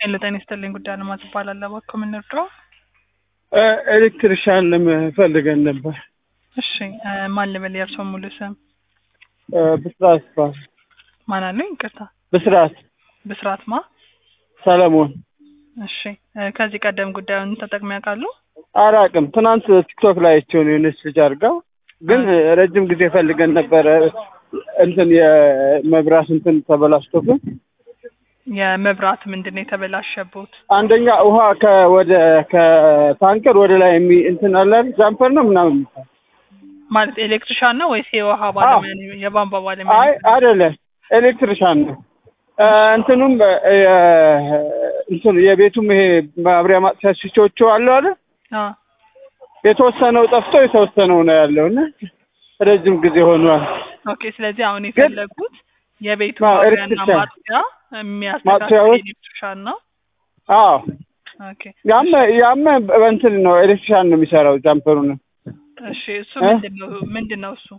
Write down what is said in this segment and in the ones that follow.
ሄሎ ጤና ይስጥልኝ። ጉዳይ አለማዝ እባላለሁ። እባክዎ ምን ልርዳዎ? ኤሌክትሪሻን ፈልገን ነበር። እሺ እ ማን ልበል? የእርስዎ ሙሉ ስም እ ብስራት ይባላል። ማን አሉኝ? ይቅርታ ብስራት ብስራት ማ? ሰለሞን። እሺ እ ከዚህ ቀደም ጉዳዩን ተጠቅመው ያውቃሉ? አላውቅም። ትናንት ቲክቶክ ላይ አይቼው ነው የሆነች ልጅ አድርጋው፣ ግን ረጅም ጊዜ ፈልገን ነበረ። እንትን የመብራት እንትን ተበላሽቶብን የመብራት ምንድን ነው የተበላሸቦት? አንደኛ ውሃ ከወደ ከታንከር ወደ ላይ የሚ እንትን አለ አይደል? ጃምፐር ነው ምናምን የሚባል ማለት ኤሌክትሪሻን ነው ወይስ የውሃ ባለሙያ ነው? የቧንቧ ባለሙያ አይ ነው? አይደለም፣ ኤሌክትሪሻን ነው። እ እንትኑም እ እንትኑ የቤቱም ይሄ ማብሪያ ማጥፊያ ስዊቾቹ አሉ አይደል? አ የተወሰነው ጠፍቶ የተወሰነው ነው ያለው እና ረጅም ጊዜ ሆኗል። ኦኬ። ስለዚህ አሁን የፈለጉት የቤቱ አዎ፣ ማብሪያና ኤሌክትሪሻን። ማጥፊያ የሚያስተካክል ማጥፊያዎች? ኤሌክትሪሻን ነው። አዎ ኦኬ። ያም ያም በእንትን ነው ኤሌክትሪሻን ነው የሚሰራው ጃምፐሩ ነው እሺ እሱ እ? ምንድን ነው ምንድን ነው እሱ?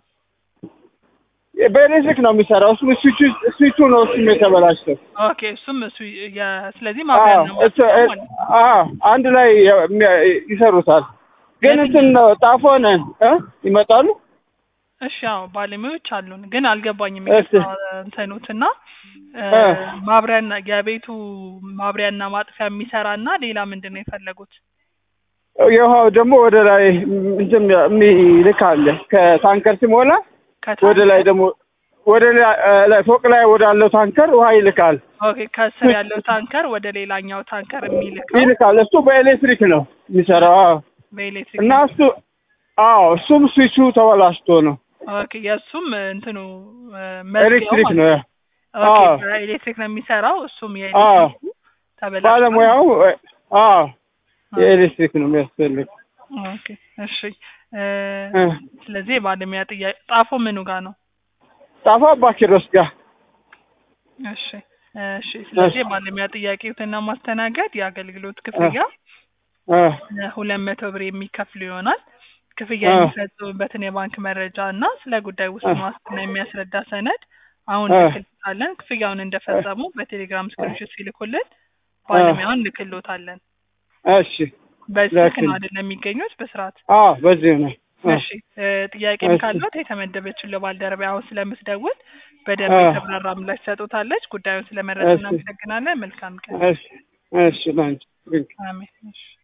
በኤሌክትሪክ ነው የሚሰራው እሱ ስዊቹ ስዊቹ ነው እሱም የተበላሸው ኦኬ እሱም እሱ የ- ስለዚህ ማብሪያና አዎ እሱ ማጥፊያ እ- ማለት ነው። አዎ አንድ ላይ የሚያ- ይሰሩታል ግን እንትን ነው ጣፎ ነን እ ይመጣሉ እሺ አዎ ባለሙያዎች አሉን፣ ግን አልገባኝም እሺ። እንትኑትና እ። ማብሪያና የቤቱ ማብሪያና ማጥፊያ የሚሰራና ሌላ ምንድን ነው የፈለጉት? የውሃው ደግሞ ወደ ላይ እንትን የሚልክ አለ ከታንከር ሲሞላ ከታች- ወደ ላይ ደግሞ ወደ ላይ- እ ላይ ፎቅ ላይ ወዳለው ታንከር ውሃ ይልካል ኦኬ ከስር ያለው ታንከር ወደ ሌላኛው ታንከር የሚልከው ይልካል እሱ በኤሌክትሪክ ነው የሚሰራው አዎ በኤሌክትሪክ እና እሱ አዎ እሱም ስዊቹ ተበላሽቶ ነው ኦኬ የእሱም እንትኑ እ፣ መዝጊያው ኤሌክትሪክ ማለት ነው ነው። ኦኬ አዎ። በኤሌክትሪክ ነው የሚሰራው እሱም አዎ የኤሌክትሪክ ተበላሽቷል። ባለሙያው እ፣ አዎ አ፣ የኤሌክትሪክ ነው የሚያስፈልግ ኦኬ እሺ እ፣ እ። ስለዚህ የባለሙያ ጥያቄ ጣፎ ምኑ ጋር ነው? ጣፋ አባኪሮስ ጋር እሺ እሺ ስለዚህ የባለሙያ ጥያቄዎትና ማስተናገድ የአገልግሎት ክፍያ እ፣ ሁለት መቶ ብር የሚከፍሉ ይሆናል። ክፍያ አ። የሚፈጽሙበትን የባንክ መረጃ እና ስለ ጉዳይ ውስን ዋስትና የሚያስረዳ ሰነድ አሁን አ። ልክልታለን። ክፍያውን እንደፈጸሙ በቴሌግራም ስክሪንሾት ሲልኩልን ባለሙያውን ልክሎታለን። እሺ በዚህ ስልክ ላክልኝ። ነው አይደለም የሚገኙት በስርዓት አዎ በዚህ ነው እ፣ እሺ እ፣ ጥያቄም እሺ። ካለት የተመደበችው ለባልደረባ አሁን ስለምትደውል በደንብ አ። የተብራራ ምላሽ ትሰጡታለች። ጉዳዩን ስለመረጥ እሺ። እናመሰግናለን። መልካም ቀን። እሺ እሺ ላንቺ አሜን። እሺ